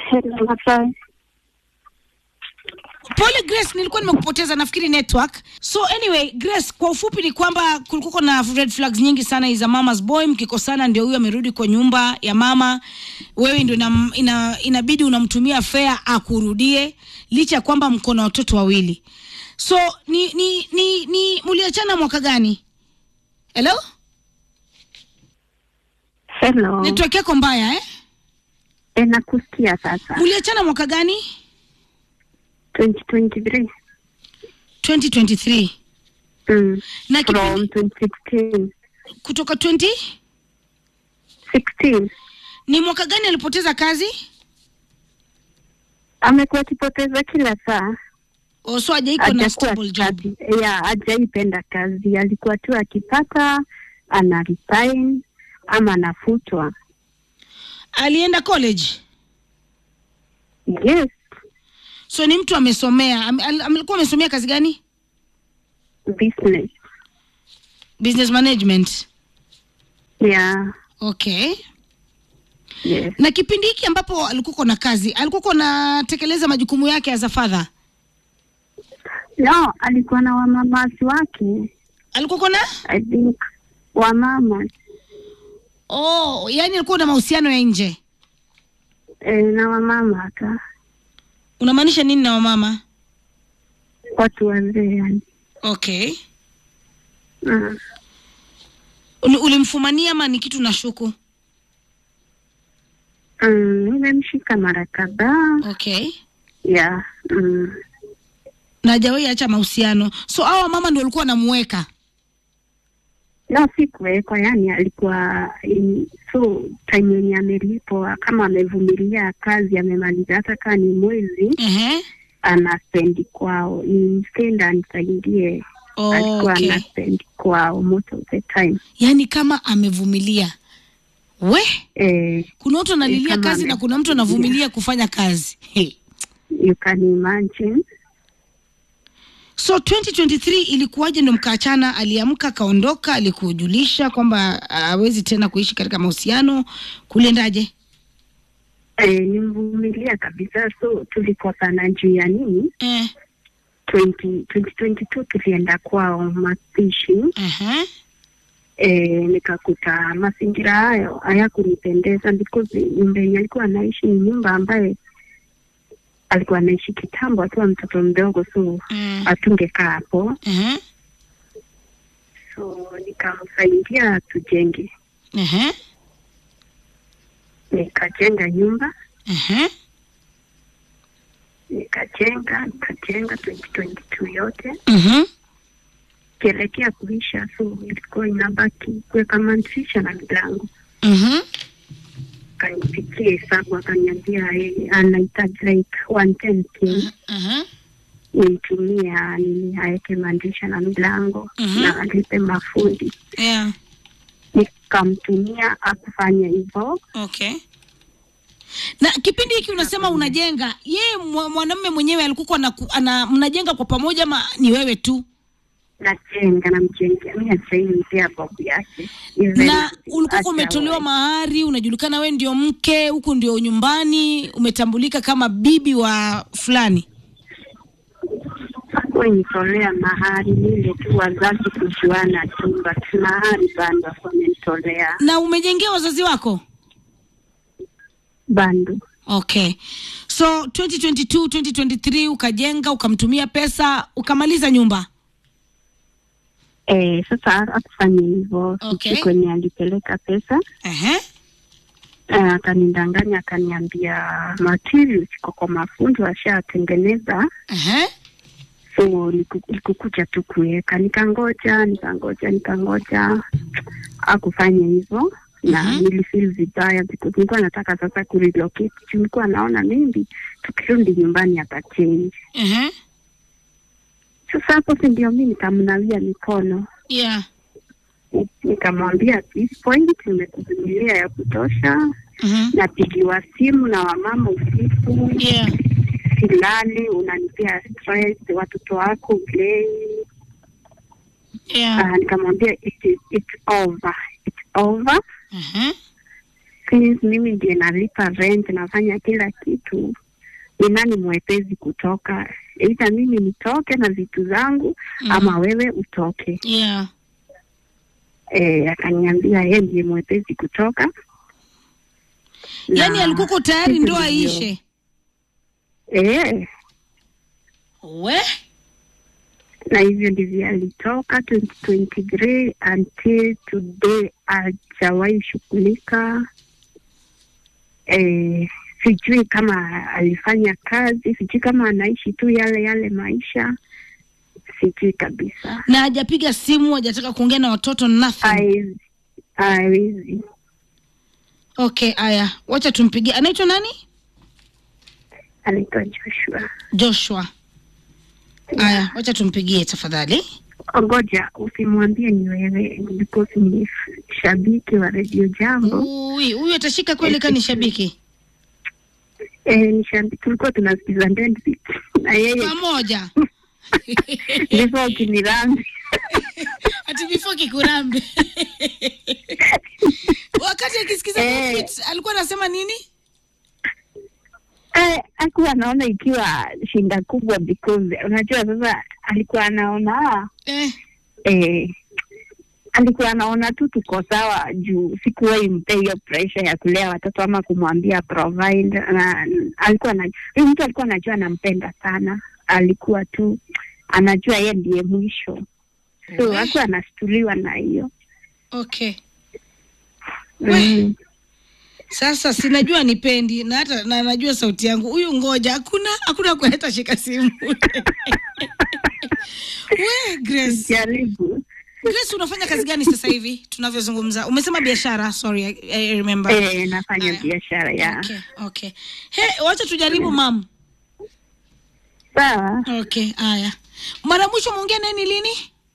Hello, Masai. Pole Grace, nilikuwa nimekupoteza nafikiri network. So anyway, Grace, kwa ufupi ni kwamba kulikuwa na red flags nyingi sana za mama's boy. Mkikosana ndio huyo amerudi kwa nyumba ya mama, wewe ndio ina, ina, inabidi unamtumia fare akurudie, licha ya kwamba mko na watoto wawili. So ni ni ni, ni mliachana mwaka gani? Hello? Hello. Network yako mbaya eh? E, nakusikia sasa. Mliachana mwaka gani? 2023. 2023. Mm. Na From kipindi 2016. kutoka 20 16. ni mwaka gani alipoteza kazi? Amekuwa akipoteza kila saa. Oh, so hajaiko na Hajakuwa stable job. kazi. Ya, hajaipenda kazi. Alikuwa tu akipata ana resign ama anafutwa. Alienda college. Yes. So ni mtu amesomea. Am- al- Alikuwa amesomea kazi gani? Business. Business management. Yeah. Okay. Yes. Na kipindi hiki ambapo alikuwa na kazi, alikuwa anatekeleza majukumu yake as a father. No, alikuwa na wamamasi wake. Alikuwa na I think wamama Oh, yani alikuwa na mahusiano ya nje. e, na wamama hata Unamaanisha nini na wamama? watu wazee yani. Okay. Mm. Uli- Ulimfumania ama ni kitu nashuku? Mm, nimemshika mara kadhaa Okay. ya mm. Na hajawahi acha mahusiano. So hao mama ndio walikuwa wanamuweka. No, si kuwekwa, yani alikuwa in, so time yenye amelipwa kama amevumilia kazi amemaliza, hata kaa ni mwezi Ehe. ana spendi kwao, instead anisaidie, Oh, alikuwa okay. ana spendi kwao most of the time Yaani kama amevumilia. We, eh, kuna watu analilia kama kazi na kuna mtu anavumilia kufanya kazi. Hey. you can imagine So 2023 ilikuwaje ndo mkaachana? Aliamka akaondoka, alikujulisha kwamba hawezi tena kuishi katika mahusiano, kuliendaje? eh, nimvumilia kabisa, so tulikosana juu ya nini Eh, 20, 2022 tulienda kwao mapishi aha. e, nikakuta mazingira hayo hayakunipendeza because nyumba yenye alikuwa anaishi ni nyumba ambaye alikuwa anaishi kitambo akiwa mtoto mdogo, so Mm. hatungekaa hapo, Aha. so nikamsaidia tujenge, Aha. nikajenga nyumba Aha. nikajenga nikajenga 2022 yote Mhm. kielekea kuisha, so ilikuwa inabaki kuweka madirisha na milango. Mhm. Kanipikia hesabu akaniambia yeye anahitaji like 110k Aha. nimtumia nini aweke madirisha na milango Mhm. na alipe mafundi. Yeah. Nikamtumia akufanya hivyo. Okay. Na kipindi hiki unasema unajenga, yeye mwa- mwanamume mwenyewe alikuwa ana, ana mnajenga kwa pamoja ama ni wewe tu? Najenga namjengea, mi ajainipea babu yake Even na ulikuwa hata umetolewa wewe. mahari, unajulikana wewe ndio mke, huku ndio nyumbani, umetambulika kama bibi wa fulani. Hakuwanitolea mahari ile tu, wazazi kujuana tu, but mahari bando wamenitolea Na umejengea wazazi wako? bando. Okay. So 2022, 2023 ukajenga, ukamtumia pesa, ukamaliza nyumba. Eh, sasa akufanya hivyo Okay. sisi kwenye alipeleka pesa Ehe. eh, akanidanganya akaniambia materials iko kwa mafundi washatengeneza Ehe. so niku- nikukuja tu kuweka, nikangoja nikangoja nikangoja, akufanya hivyo na Mhm. nilifeel vibaya because nilikuwa nataka sasa kurelocate juu nilikuwa naona maybe tukirudi nyumbani atachange. Ehe. Sasa hapo si ndio mi nikamnawia mikono Yeah. Ni- nikamwambia at this point nimekuvumilia ya kutosha, Mhm. napigiwa simu na wamama usiku Yeah. silali, unanipea stress, watoto wako ulei. Yeah. Uh, nikamwambia it is, it's over, it's over. Ehe. since mimi ndiye nalipa rent nafanya kila kitu ni nani mwepezi kutoka eidha mimi nitoke na vitu zangu Mm. ama wewe utoke yeah e, akaniambia yeye ndiye mwepezi kutoka yaani Na alikuko tayari hivyo ndoa ndivyo- ishe Eh, we na hivyo ndivyo alitoka 2023 until today hajawahi shughulika. Eh, sijui kama alifanya kazi, sijui kama anaishi tu yale yale maisha, sijui kabisa. na hajapiga simu hajataka kuongea na watoto nothing Hawezi, hawezi. okay aya wacha tumpigie anaitwa nani Anaitwa Joshua. joshua aya wacha tumpigie tafadhali Ngoja usimwambie ni wewe, because ni shabiki wa redio Jambo. Ui, huyu atashika kweli kani shabiki Eh, ni shabiki, tulikuwa tunasikiza Ndendzi na yeye pamoja ndivyo ukinirambi ati before kikurambe wakati akisikiza Eh. Mofit, alikuwa anasema nini eh, akuwa anaona ikiwa shinda kubwa because unajua sasa alikuwa anaona eh, eh, alikuwa anaona tu tuko sawa juu sikuwahi mpe hiyo pressure ya kulea watoto ama kumwambia provide na alikuwa na huyu mtu alikuwa anajua anampenda sana alikuwa tu anajua yeye ndiye mwisho so We. akuwa anastuliwa na hiyo okay We. mm. sasa sinajua nipendi na hata na najua sauti yangu huyu ngoja hakuna hakuna kuleta shika simu we grace jaribu grace unafanya kazi gani sasa hivi tunavyozungumza umesema biashara sorry I, I remember eh, nafanya Aya. biashara ya okay okay he wacha tujaribu mam sawa okay haya mara mwisho mwongea naye ni lini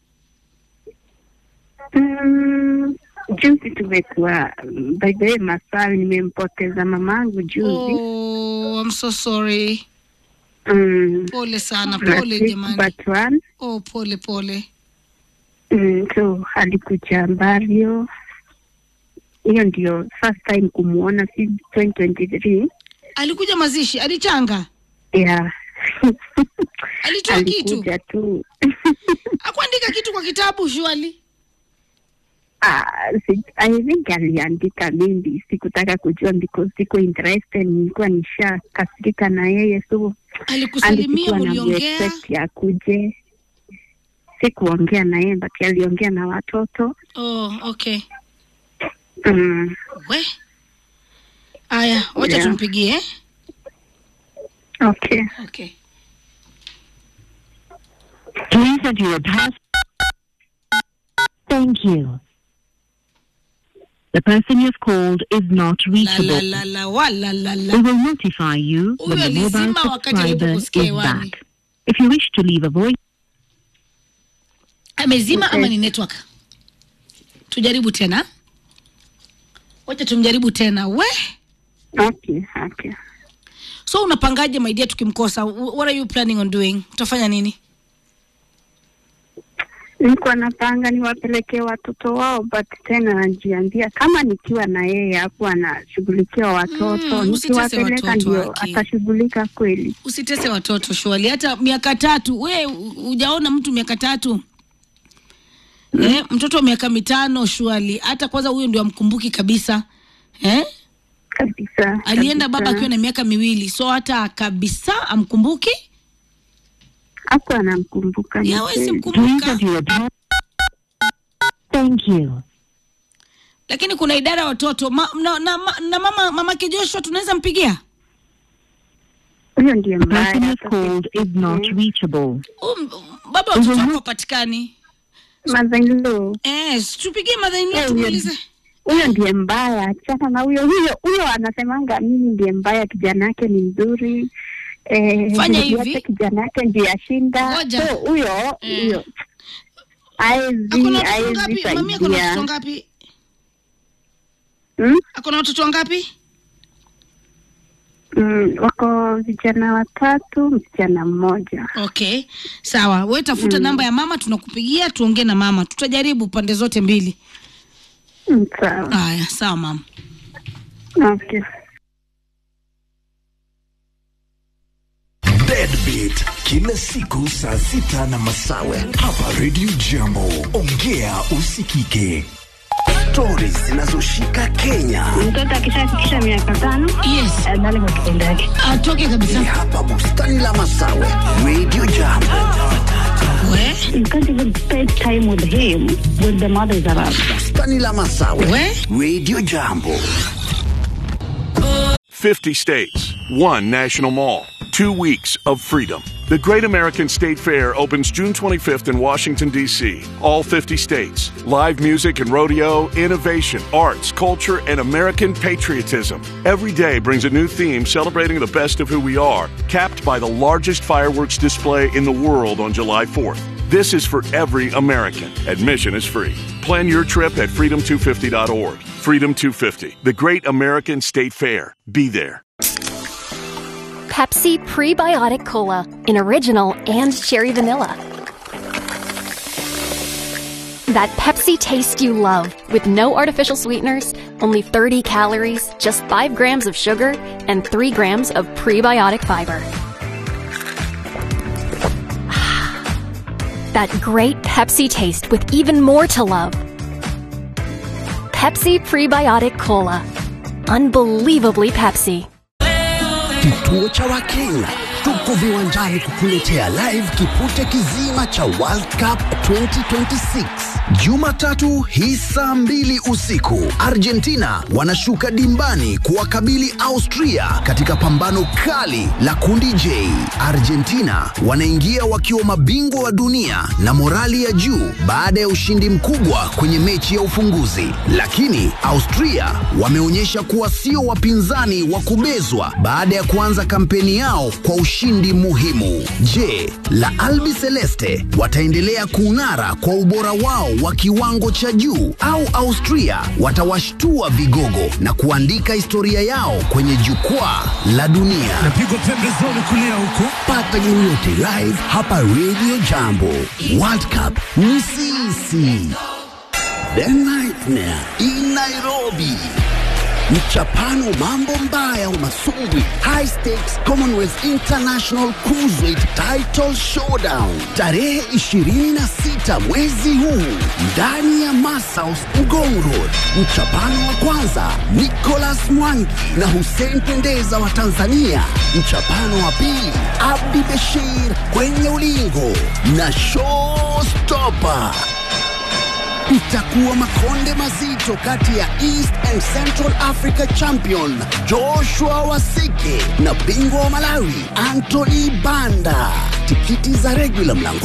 Mm, juzi tumekuwa by the way maswali nimempoteza mamangu juzi oh, I'm so sorry mm, pole sana na pole six jamani but one oh pole pole mm, so alikuja Mbario hiyo ndio first time kumwona since 2023 alikuja mazishi alichanga yeah alitoa kitu alikuja tu akuandika kitu kwa kitabu shuali Ah, si- I think aliandika mingi, sikutaka kujua because siko interested, nilikuwa nishakasirika na yeye, so alikusalimia alikuwa na mliongea expect akuje. Sikuongea na yeye but aliongea na watoto oh okay mm. we aya wacha Yeah. tumpigie eh? Okay. okay Please enter your pass. Thank you. The person you've called is not la reachable. la la la wa la la We la will notify you when Huyo the mobile alizima wakati subscriber is alipokusikia hewani. back. If you wish to leave a voice, amezima Okay. ama ni network tujaribu tena wacha tumjaribu tena we Okay, okay. so unapangaje maidia tukimkosa Wh- what are you planning on doing utafanya nini Nilikuwa napanga niwapelekee watoto wao, but tena najiambia kama nikiwa na yeye hapo anashughulikia watoto, Mm, usitese nikiwapeleka watoto, ndio Aki. atashughulika kweli. usitese watoto shwali hata miaka tatu we hujaona mtu miaka tatu eh, mtoto wa miaka mitano shwali hata kwanza huyo ndio amkumbuki kabisa eh? Kabisa. alienda kabisa. baba akiwa na miaka miwili so hata kabisa amkumbuki hapo anamkumbuka ni yawezi kweli. please mkumbuka enter your pass. Thank you. lakini kuna idara ya watoto ma, na, na, ma- na mama mamake Joshua tunaweza mpigia Huyo ndiye The mbaya. person you've hata called is not sifikirie. reachable. um, baba watoto wako wapatikani Mother-in-law. eh, tupigie madhaini Eh, tumuulize huyo ndiye mbaya, achana na huyo huyo huyo. Anasemanga mimi ndiye mbaya, kijana yake ni mzuri eh, Fanya ndugu hivi. yake kijana yake ndiye ashinda. Ngoja. So huyo Eh. huyo haezi akona watoto haezi ngapi mami akona watoto saidia. ngapi Hmm? akona watoto wangapi Mm, wako vijana watatu, msichana mmoja. okay sawa we tafuta namba ya mama tunakupigia tuongee na mama tutajaribu pande zote mbili Mm, Sawa. haya sawa mama Okay. Deadbeat kila siku saa sita na masawe hapa Radio Jambo. Ongea usikike. Stori zinazoshika Kenya Mtoto akishafikisha miaka tano Yes. adhani kwa kitendo yake. Atoke ni kabisa. hapa bustani la Masawe, Radio Jambo. We, You can't even spend time with him when the mother is around. Bustani la Masawe, we. Radio Jambo. 50 states, one national mall, two weeks of freedom. The Great American State Fair opens June 25th in Washington, D.C. All 50 states. Live music and rodeo, innovation, arts, culture, and American patriotism. Every day brings a new theme celebrating the best of who we are, capped by the largest fireworks display in the world on July 4th. This is for every American. Admission is free. Plan your trip at freedom250.org. Freedom 250, the Great American State Fair. Be there. Pepsi Prebiotic Cola in original and cherry vanilla. That Pepsi taste you love with no artificial sweeteners, only 30 calories, just 5 grams of sugar, and 3 grams of prebiotic fiber. that great Pepsi taste with even more to love. Pepsi Prebiotic Cola. Unbelievably Pepsi. Kituo cha Wakenya tuko viwanjani kukuletea live kipute kizima cha World Cup 2026 Jumatatu hii saa mbili usiku. Argentina wanashuka dimbani kuwakabili Austria katika pambano kali la kundi J. Argentina wanaingia wakiwa mabingwa wa dunia na morali ya juu baada ya ushindi mkubwa kwenye mechi ya ufunguzi, lakini Austria wameonyesha kuwa sio wapinzani wa kubezwa baada ya kuanza kampeni yao kwa ushindi muhimu. Je, la Albi Celeste wataendelea kung'ara kwa ubora wao wa kiwango cha juu au Austria watawashtua vigogo na kuandika historia yao kwenye jukwaa la dunia? Napigwa pembezoni kulia huko. Pata game yote live hapa Radio Jambo. World Cup ni sisi. The Nightmare in Nairobi. Mchapano mambo mbaya umasumbwi High Stakes Commonwealth International Cruiserweight Title Showdown tarehe 26 mwezi huu ndani ya Masaus Ngong Road. Mchapano wa kwanza Nicholas Mwangi na Hussein Pendeza wa Tanzania. Mchapano wa pili Abdi Beshir kwenye ulingo na Showstopper itakuwa makonde mazito kati ya East and Central Africa champion Joshua Wasike na bingwa wa Malawi Anthony Banda. Tikiti za regular mlango